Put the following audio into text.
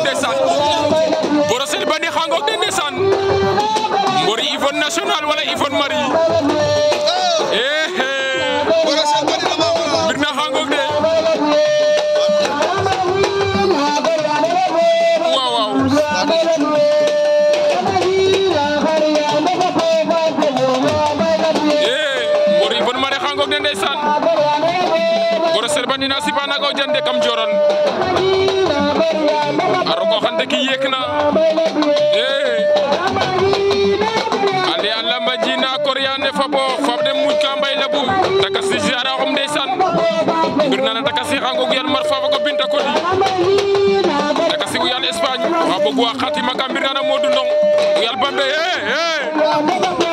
ndeysaan Brossel Bandi xangoog de ndeysaan mbori Yvonne national wala Yvonne Marie eh eh mbir na xangoog de waaw waaw eh mbori Yvonne Marie xangoog de ndeysaan Brossel Bandi na sipanaga o jande kam joron a rogo xante ki yek na eh ali alla majina koryane fabo fabde muj ka mbay labu takasi ziara xom ndeysaan mbir nana takasi xangog yan mar fafa ko binta kodi takasi uyan Espagne wa bog wa xatima ka mbir nana Modou Ndong yal bambe eh eh